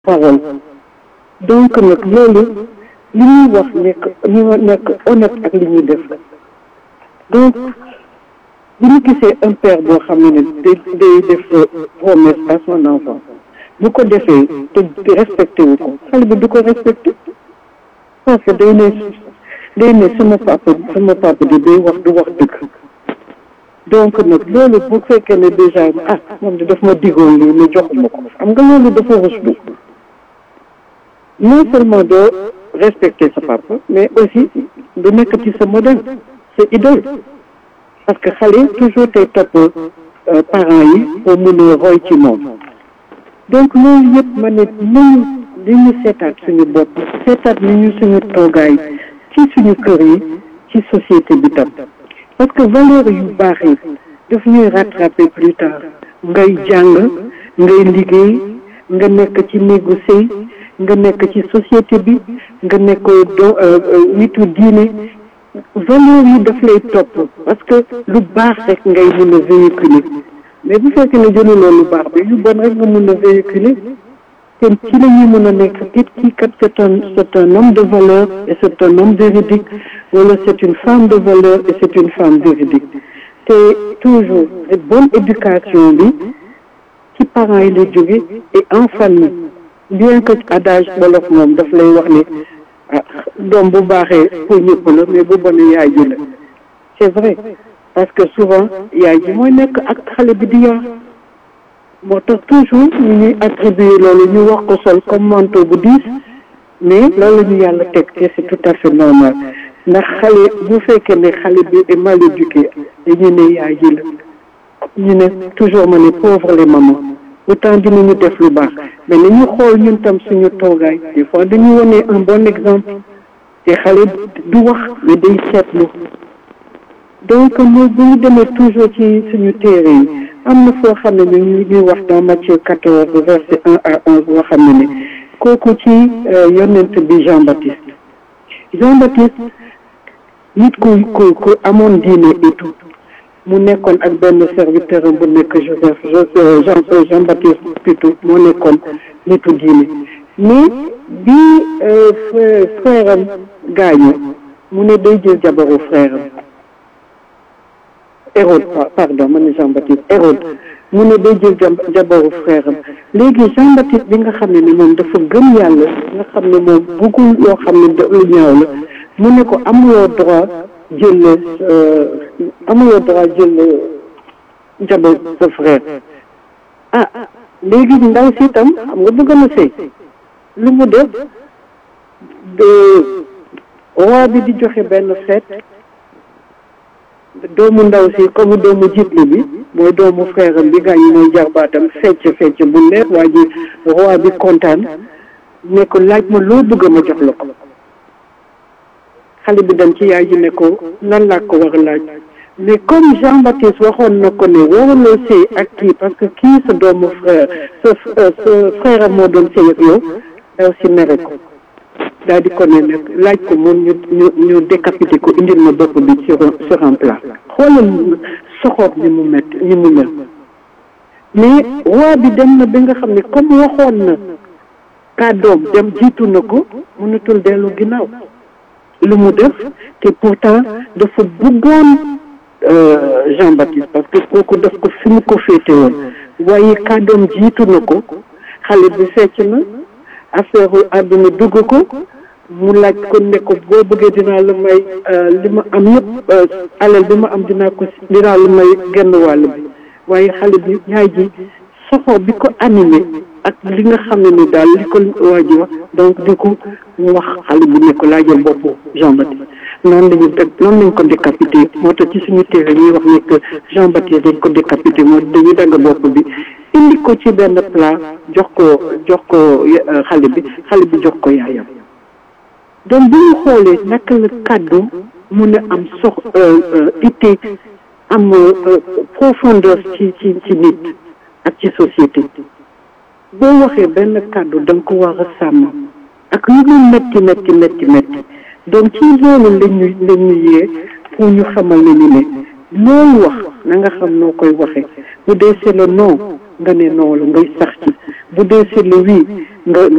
parole donc nag loolu li ñuy wax nekk ñu nekk honnête ak li ñuy def donc bu ñu gisee un père boo xam ne ne day day def promesse à son enfant bu ko defee te respecté wu ko xale bi du ko respecté parce que day ne day ne sama papa sama papa di day wax du wax dëgg donc nag loolu bu fekkee ne déjà ah moom de daf ma digoon lii mais joxuma ko xam nga loolu dafa ruslu non seulement doo respecter sa papa mais aussi du nekk ci sa modèle sa idole parce que xale toujours tey topp parents yi pour mun a roy ci moom donc loolu yëpp ma ne nañu li ñu seetaat suñu bopp seetaat ni ñu suñu toogaay ci suñu kër yi ci société bi tam parce que valeur yu baax yi daf ñuy rattraper plus tard ngay jàng ngay liggéey nga nekk ci néegu sëy nga nekk ci société bi nga nekk do nitu diine valeur yi daf lay topp parce que lu baax rek ngay mun a véhiculer mais bu fekkee ne jëluloo lu baax bi yu bon rek nga mun a véhiculer te ci la ñuy mën a nekk kit kii kat c'est un c'est un homme de valeur et c'est un homme véridique wala c'est une femme de valeur et c'est une femme véridique te toujours bonne éducation bi ci parents yi lay jóge et en famille bien que adage wolof moom daf lay wax ne ah doom bu baaxee pour ñëpp la mais bu bonee yaay ji la c'est vrai parce que souvent yaay ji mooy nekk ak xale bi di yor moo tax toujours ñu ñuy attribuer loolu ñu wax ko sol comme manteau bu diis mais loolu ñu yàlla teg te c'est tout à fait normal ndax xale bu fekkee ne xale bi est mal éduqué dañu ne yaay ji la ñu ne toujours ma ne pauvre les mamans pourtant dinañu def lu baax mais nañu xool ñun tam suñu toogaay des fois dañu wone un bon exemple te xale du wax mais day seetlu donc mooy bu ñu demee toujours ci suñu téere yi am na foo xam ne ñu ñuy wax dans Matthieu quatorze verset un à onze boo xam ne ne kooku ci yonent bi Jean Baptiste Jean Baptiste nit ku ku ku amoon diine et tout mu nekkoon ak benn serviteur bu nekk Joseph Jean Jean Baptiste plutôt moo nekkoon nitu diine mais bi frère am gaañu mu ne day jël jabaru frère am Hérode pardon ma ne Jean Baptiste Hérode mu ne day jël jabaru frère am léegi Jean Baptiste bi nga xam ne ni moom dafa gëm yàlla nga xam ne moom bëggul loo xam ne lu ñaaw la mu ne ko amuloo droit jël amuloo droit jël jabar sa frère ah léegi ndaw si itam xam nga bëgg na sëy lu mu def de roi bi di joxe benn fête doomu ndaw si comme doomu jiitli bi mooy doomu frère am bi gaañu mooy jarbaatam fecc fecc bu neex waa ji roi bi kontaan ne ko laaj ma loo bëgg ma jox la ko xale bi dem ci yaay ji ne ko lan laa ko war a laaj mais comme Jean Baptiste waxoon na ko ne waruloo sëy ak kii parce que kii sa doomu frère sa sa frère moo doon sëy ak yow daw si mere ko daal di ko ne nag laaj ko moom ñu ñu ñu décapité ko indil ma bopp bi sur sur un plat xoolal soxoor ni mu mett ni mu mel mais roi bi dem na bi nga xam ne comme waxoon na kàddoom dem jiitu na ko mënatul dellu ginnaaw lu mu def te pourtant dafa bëggoon Jean Baptiste parce que kooku daf ko fi mu ko féete woon waaye kàddoom jiitu na ko xale bi fecc na affaire àdduna dugg ko mu laaj ko ne ko boo bëggee dinaa la may li ma am yëpp alal bi ma am dinaa ko dinaa la may genn wàll bi waaye xale bi yaay ji soxo bi ko animé ak li nga xam ne ni daal li ko waa ji wax donc di ko wax xale bi ne ko laajal boppu Jean Baptiste noonu lañu teg noonu lañ ko décapité moo tax ci suñu téere ñuy wax ne que Jean Baptiste dañ ko décapité moo dañuy dagg bopp bi indi ko ci benn plat jox ko jox ko xale bi xale bi jox ko yaayam donc bu ñu xoolee naka la kàddu mun a am sox itte am profondeur ci ci ci nit ak ci société boo waxee benn kàddu da nga ko war a sàmm ak lu mu metti metti metti metti donc ci loolu la ñu la ñu yee pour ñu xamal ne ni ne loolu wax na nga xam noo koy waxee bu dee c'est le non nga ne non la ngay sax ci bu dee seetlu wii nga